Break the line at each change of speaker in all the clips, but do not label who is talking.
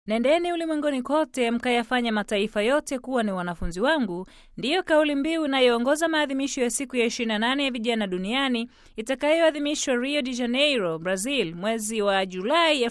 Nendeni ulimwenguni kote mkayafanya mataifa yote kuwa ni wanafunzi wangu, ndiyo kauli mbiu inayoongoza maadhimisho ya siku ya 28 ya vijana duniani itakayoadhimishwa Rio de Janeiro, Brazil, mwezi wa Julai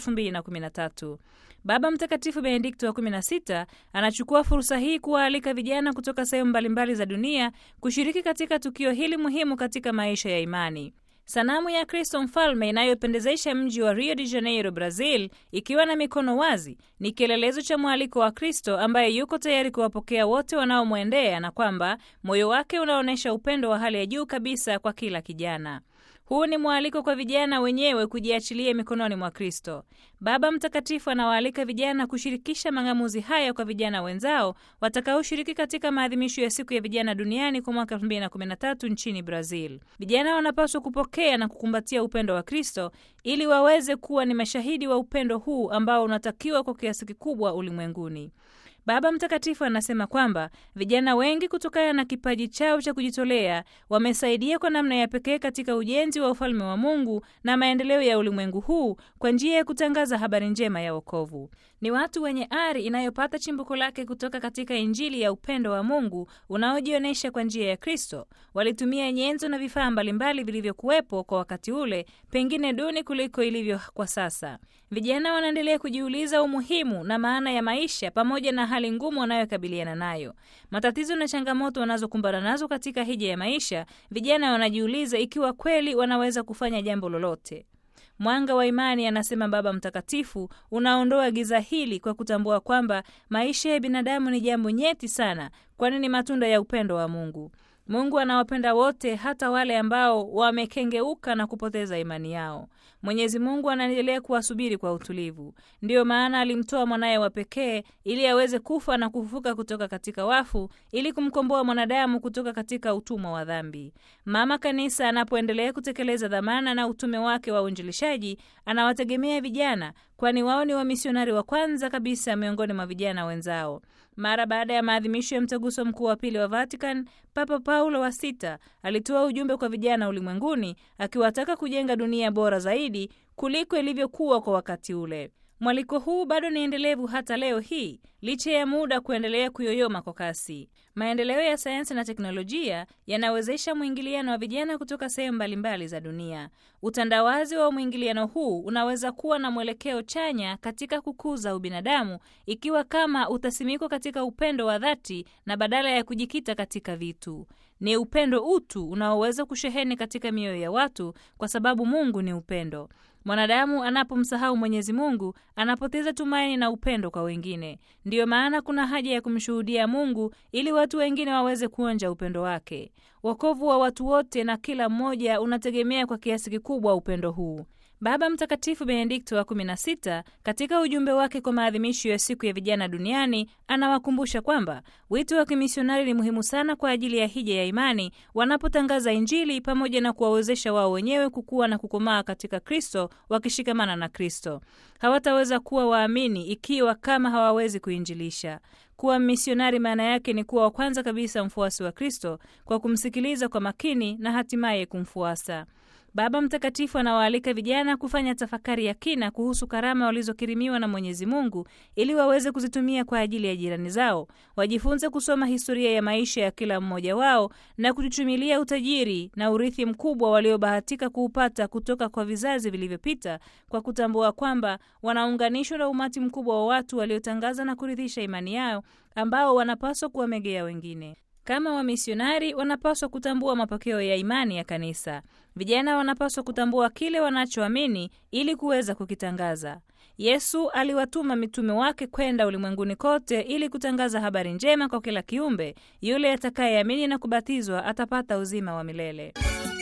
2013. Baba Mtakatifu Benedikto wa 16 anachukua fursa hii kuwaalika vijana kutoka sehemu mbalimbali za dunia kushiriki katika tukio hili muhimu katika maisha ya imani. Sanamu ya Kristo Mfalme inayopendezesha mji wa Rio de Janeiro, Brazil, ikiwa na mikono wazi, ni kielelezo cha mwaliko wa Kristo ambaye yuko tayari kuwapokea wote wanaomwendea na kwamba moyo wake unaonyesha upendo wa hali ya juu kabisa kwa kila kijana. Huu ni mwaliko kwa vijana wenyewe kujiachilia mikononi mwa Kristo. Baba Mtakatifu anawaalika vijana kushirikisha mang'amuzi haya kwa vijana wenzao watakaoshiriki katika maadhimisho ya siku ya vijana duniani kwa mwaka 2013 nchini Brazil. Vijana wanapaswa kupokea na kukumbatia upendo wa Kristo ili waweze kuwa ni mashahidi wa upendo huu ambao unatakiwa kwa kiasi kikubwa ulimwenguni. Baba Mtakatifu anasema kwamba vijana wengi kutokana na kipaji chao cha kujitolea wamesaidia kwa namna ya pekee katika ujenzi wa ufalme wa Mungu na maendeleo ya ulimwengu huu kwa njia ya kutangaza habari njema ya wokovu. Ni watu wenye ari inayopata chimbuko lake kutoka katika Injili ya upendo wa Mungu unaojionyesha kwa njia ya Kristo. Walitumia nyenzo na vifaa mbalimbali vilivyokuwepo kwa wakati ule, pengine duni kuliko ilivyo kwa sasa. Vijana wanaendelea kujiuliza umuhimu na maana ya maisha pamoja na hali ngumu wanayokabiliana nayo, matatizo na changamoto wanazokumbana nazo katika hija ya maisha. Vijana wanajiuliza ikiwa kweli wanaweza kufanya jambo lolote. Mwanga wa imani, anasema Baba Mtakatifu, unaondoa giza hili kwa kutambua kwamba maisha ya binadamu ni jambo nyeti sana, kwani ni matunda ya upendo wa Mungu. Mungu anawapenda wote, hata wale ambao wamekengeuka na kupoteza imani yao. Mwenyezi Mungu anaendelea kuwasubiri kwa utulivu. Ndiyo maana alimtoa mwanaye wa pekee ili aweze kufa na kufufuka kutoka katika wafu ili kumkomboa mwanadamu kutoka katika utumwa wa dhambi. Mama Kanisa anapoendelea kutekeleza dhamana na utume wake wa uinjilishaji, anawategemea vijana, kwani wao ni wamisionari wa kwanza kabisa miongoni mwa vijana wenzao. Mara baada ya maadhimisho ya mtaguso mkuu wa pili wa Vatican, Papa Paulo wa sita alitoa ujumbe kwa vijana ulimwenguni akiwataka kujenga dunia bora zaidi kuliko ilivyokuwa kwa wakati ule. Mwaliko huu bado ni endelevu hata leo hii licha ya muda kuendelea kuyoyoma kwa kasi. Maendeleo ya sayansi na teknolojia yanawezesha mwingiliano wa vijana kutoka sehemu mbalimbali za dunia. Utandawazi wa mwingiliano huu unaweza kuwa na mwelekeo chanya katika kukuza ubinadamu ikiwa kama utasimikwa katika upendo wa dhati na badala ya kujikita katika vitu. Ni upendo utu unaoweza kusheheni katika mioyo ya watu, kwa sababu Mungu ni upendo. Mwanadamu anapomsahau Mwenyezi Mungu anapoteza tumaini na upendo kwa wengine. Ndiyo maana kuna haja ya kumshuhudia Mungu ili watu wengine waweze kuonja upendo wake. Wokovu wa watu wote na kila mmoja unategemea kwa kiasi kikubwa upendo huu. Baba Mtakatifu Benedikto wa 16 katika ujumbe wake kwa maadhimisho ya siku ya vijana duniani anawakumbusha kwamba wito wa kimisionari ni muhimu sana kwa ajili ya hija ya imani, wanapotangaza Injili pamoja na kuwawezesha wao wenyewe kukua na kukomaa katika Kristo. Wakishikamana na Kristo, hawataweza kuwa waamini ikiwa kama hawawezi kuinjilisha. Kuwa misionari maana yake ni kuwa wa kwanza kabisa mfuasi wa Kristo kwa kumsikiliza kwa makini na hatimaye kumfuasa. Baba Mtakatifu anawaalika vijana kufanya tafakari ya kina kuhusu karama walizokirimiwa na Mwenyezi Mungu ili waweze kuzitumia kwa ajili ya jirani zao. Wajifunze kusoma historia ya maisha ya kila mmoja wao na kujichumilia utajiri na urithi mkubwa waliobahatika kuupata kutoka kwa vizazi vilivyopita, kwa kutambua kwamba wanaunganishwa na umati mkubwa wa watu waliotangaza na kurithisha imani yao, ambao wanapaswa kuwamegea wengine. Kama wamisionari wanapaswa kutambua mapokeo ya imani ya kanisa. Vijana wanapaswa kutambua kile wanachoamini ili kuweza kukitangaza. Yesu aliwatuma mitume wake kwenda ulimwenguni kote ili kutangaza habari njema kwa kila kiumbe. Yule atakayeamini na kubatizwa atapata uzima wa milele.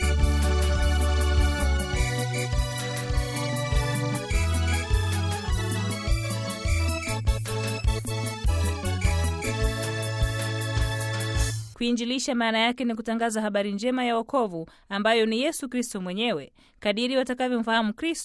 Kuinjilisha maana yake ni kutangaza habari njema ya wokovu ambayo ni Yesu Kristo mwenyewe. Kadiri watakavyomfahamu Kristo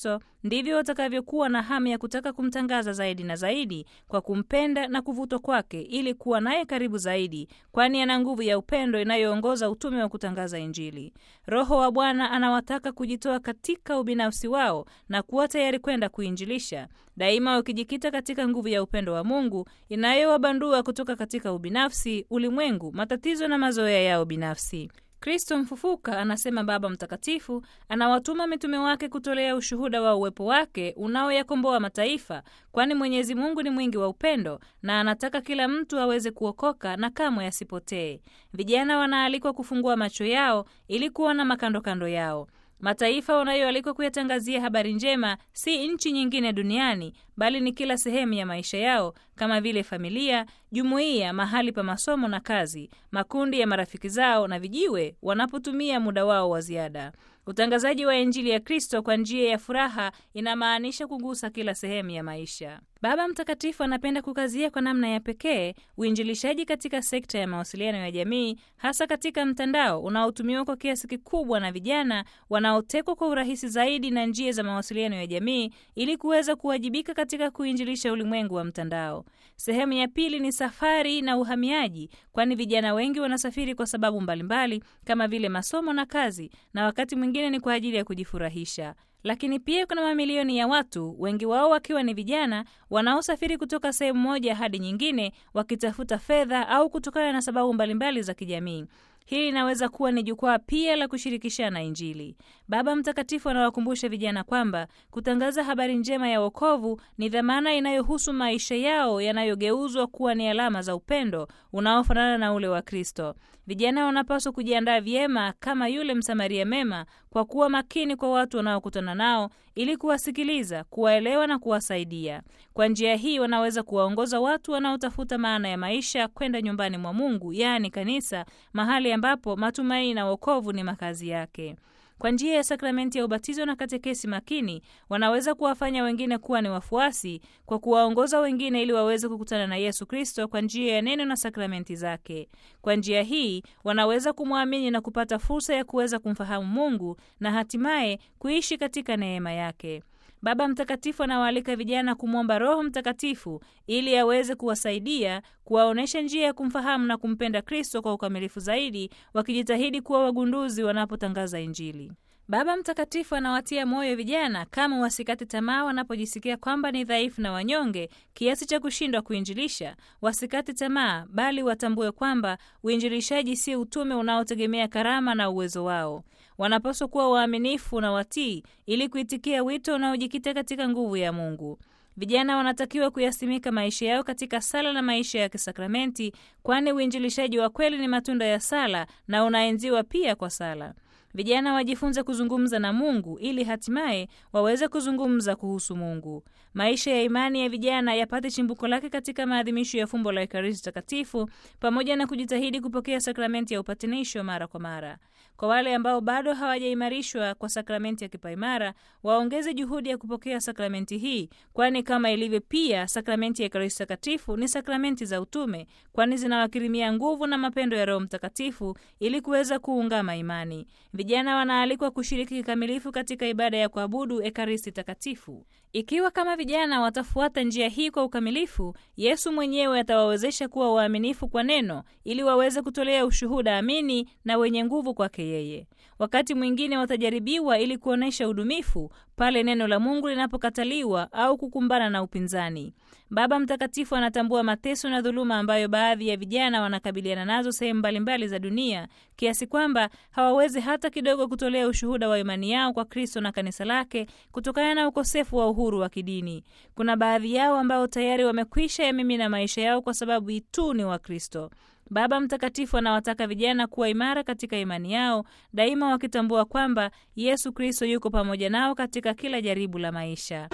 ndivyo watakavyokuwa na hamu ya kutaka kumtangaza zaidi na zaidi kwa kumpenda na kuvutwa kwake ili kuwa naye karibu zaidi, kwani ana nguvu ya upendo inayoongoza utume wa kutangaza Injili. Roho wa Bwana anawataka kujitoa katika ubinafsi wao na kuwa tayari kwenda kuinjilisha, daima wakijikita katika nguvu ya upendo wa Mungu inayowabandua kutoka katika ubinafsi, ulimwengu, matatizo na mazoea yao binafsi. Kristo mfufuka, anasema Baba Mtakatifu, anawatuma mitume wake kutolea ushuhuda wa uwepo wake unaoyakomboa mataifa, kwani Mwenyezi Mungu ni mwingi wa upendo na anataka kila mtu aweze kuokoka na kamwe asipotee. Vijana wanaalikwa kufungua macho yao ili kuona makandokando yao. Mataifa wanayoalikwa kuyatangazia habari njema si nchi nyingine duniani, bali ni kila sehemu ya maisha yao, kama vile familia, jumuiya, mahali pa masomo na kazi, makundi ya marafiki zao na vijiwe wanapotumia muda wao wa ziada. Utangazaji wa Injili ya Kristo kwa njia ya furaha inamaanisha kugusa kila sehemu ya maisha. Baba Mtakatifu anapenda kukazia kwa namna ya pekee uinjilishaji katika sekta ya mawasiliano ya jamii, hasa katika mtandao unaotumiwa kwa kiasi kikubwa na vijana wanaotekwa kwa urahisi zaidi na njia za mawasiliano ya jamii ili kuweza kuwajibika katika kuinjilisha ulimwengu wa mtandao. Sehemu ya pili ni safari na uhamiaji, kwani vijana wengi wanasafiri kwa sababu mbalimbali kama vile masomo na kazi, na wakati mwingine ni kwa ajili ya kujifurahisha lakini pia kuna mamilioni ya watu, wengi wao wakiwa ni vijana, wanaosafiri kutoka sehemu moja hadi nyingine wakitafuta fedha au kutokana na sababu mbalimbali za kijamii. Hili linaweza kuwa ni jukwaa pia la kushirikishana Injili. Baba Mtakatifu anawakumbusha vijana kwamba kutangaza habari njema ya wokovu ni dhamana inayohusu maisha yao yanayogeuzwa kuwa ni alama za upendo unaofanana na ule wa Kristo. Vijana wanapaswa kujiandaa vyema kama yule Msamaria mema kwa kuwa makini kwa watu wanaokutana nao ili kuwasikiliza, kuwaelewa na kuwasaidia. Kwa njia hii wanaweza kuwaongoza watu wanaotafuta maana ya maisha kwenda nyumbani mwa Mungu, yaani kanisa, mahali ambapo matumaini na wokovu ni makazi yake. Kwa njia ya sakramenti ya ubatizo na katekesi makini, wanaweza kuwafanya wengine kuwa ni wafuasi kwa kuwaongoza wengine ili waweze kukutana na Yesu Kristo kwa njia ya neno na sakramenti zake. Kwa njia hii wanaweza kumwamini na kupata fursa ya kuweza kumfahamu Mungu na hatimaye kuishi katika neema yake. Baba Mtakatifu anawaalika vijana kumwomba Roho Mtakatifu ili aweze kuwasaidia kuwaonyesha njia ya kumfahamu na kumpenda Kristo kwa ukamilifu zaidi, wakijitahidi kuwa wagunduzi wanapotangaza Injili. Baba Mtakatifu anawatia moyo vijana kama wasikate tamaa wanapojisikia kwamba ni dhaifu na wanyonge kiasi cha kushindwa kuinjilisha. Wasikate tamaa, bali watambue kwamba uinjilishaji si utume unaotegemea karama na uwezo wao. Wanapaswa kuwa waaminifu na watii ili kuitikia wito unaojikita katika nguvu ya Mungu. Vijana wanatakiwa kuyasimika maisha yao katika sala na maisha ya kisakramenti, kwani uinjilishaji wa kweli ni matunda ya sala na unaenziwa pia kwa sala. Vijana wajifunze kuzungumza na Mungu ili hatimaye waweze kuzungumza kuhusu Mungu. Maisha ya imani ya vijana yapate chimbuko lake katika maadhimisho ya fumbo la Ekaristi Takatifu pamoja na kujitahidi kupokea sakramenti ya upatanisho mara kwa mara. Kwa wale ambao bado hawajaimarishwa kwa sakramenti ya kipaimara, waongeze juhudi ya kupokea sakramenti hii, kwani kama ilivyo pia sakramenti ya Ekaristi Takatifu ni sakramenti za utume, kwani zinawakirimia nguvu na mapendo ya Roho Mtakatifu ili kuweza kuungama imani. Vijana wanaalikwa kushiriki kikamilifu katika ibada ya kuabudu Ekaristi Takatifu. Ikiwa kama vijana watafuata njia hii kwa ukamilifu, Yesu mwenyewe atawawezesha kuwa waaminifu kwa neno ili waweze kutolea ushuhuda amini na wenye nguvu kwake yeye. Wakati mwingine watajaribiwa ili kuonyesha udumifu pale neno la Mungu linapokataliwa au kukumbana na upinzani. Baba Mtakatifu anatambua mateso na dhuluma ambayo baadhi ya vijana wanakabiliana nazo sehemu mbalimbali za dunia, kiasi kwamba hawawezi hata kidogo kutolea ushuhuda wa imani yao kwa Kristo na kanisa lake kutokana na ukosefu wa uhuru wa kidini. Kuna baadhi yao ambao tayari wamekwisha yamimina maisha yao kwa sababu tu ni Wakristo. Baba Mtakatifu anawataka vijana kuwa imara katika imani yao, daima wakitambua kwamba Yesu Kristo yuko pamoja nao katika kila jaribu la maisha.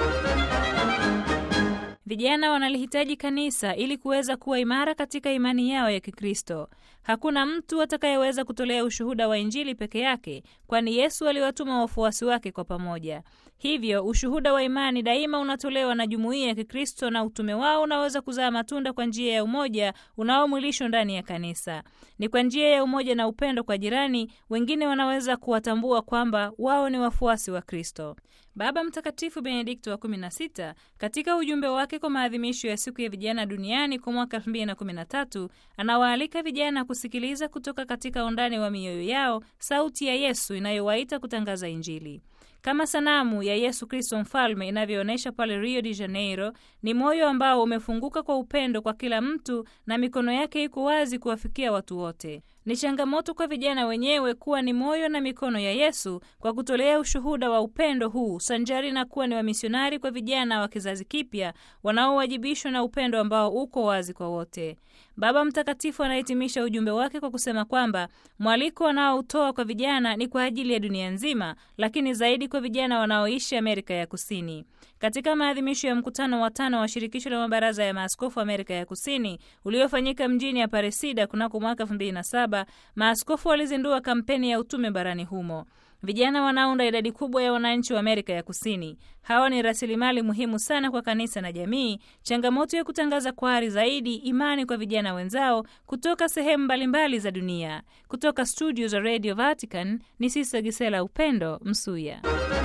Vijana wanalihitaji kanisa ili kuweza kuwa imara katika imani yao ya Kikristo. Hakuna mtu atakayeweza kutolea ushuhuda wa Injili peke yake, kwani Yesu aliwatuma wafuasi wake kwa pamoja. Hivyo ushuhuda wa imani daima unatolewa na jumuiya ya Kikristo na utume wao unaweza kuzaa matunda kwa njia ya umoja unaomwilishwa ndani ya kanisa. Ni kwa njia ya umoja na upendo kwa jirani, wengine wanaweza kuwatambua kwamba wao ni wafuasi wa Kristo. Baba Mtakatifu Benedikto wa 16 katika ujumbe wake kwa maadhimisho ya siku ya vijana duniani kwa mwaka 2013 anawaalika vijana kusikiliza kutoka katika undani wa mioyo yao sauti ya Yesu inayowaita kutangaza Injili. Kama sanamu ya Yesu Kristo mfalme inavyoonyesha pale Rio de Janeiro, ni moyo ambao umefunguka kwa upendo kwa kila mtu na mikono yake iko wazi kuwafikia watu wote. Ni changamoto kwa vijana wenyewe kuwa ni moyo na mikono ya Yesu kwa kutolea ushuhuda wa upendo huu sanjari na kuwa ni wamisionari kwa vijana wa kizazi kipya wanaowajibishwa na upendo ambao uko wazi kwa wote. Baba Mtakatifu anahitimisha ujumbe wake kwa kusema kwamba mwaliko wanaoutoa kwa vijana ni kwa ajili ya dunia nzima, lakini zaidi kwa vijana wanaoishi Amerika ya Kusini. Katika maadhimisho ya mkutano wa tano wa shirikisho la mabaraza ya maaskofu Amerika ya Kusini uliofanyika mjini Aparecida kunako mwaka 2007, maaskofu walizindua kampeni ya utume barani humo. Vijana wanaunda idadi kubwa ya wananchi wa Amerika ya Kusini. Hawa ni rasilimali muhimu sana kwa kanisa na jamii. Changamoto ya kutangaza kwa ari zaidi imani kwa vijana wenzao kutoka sehemu mbalimbali za dunia. Kutoka studio za Radio Vatican ni Sista Gisela Upendo Msuya.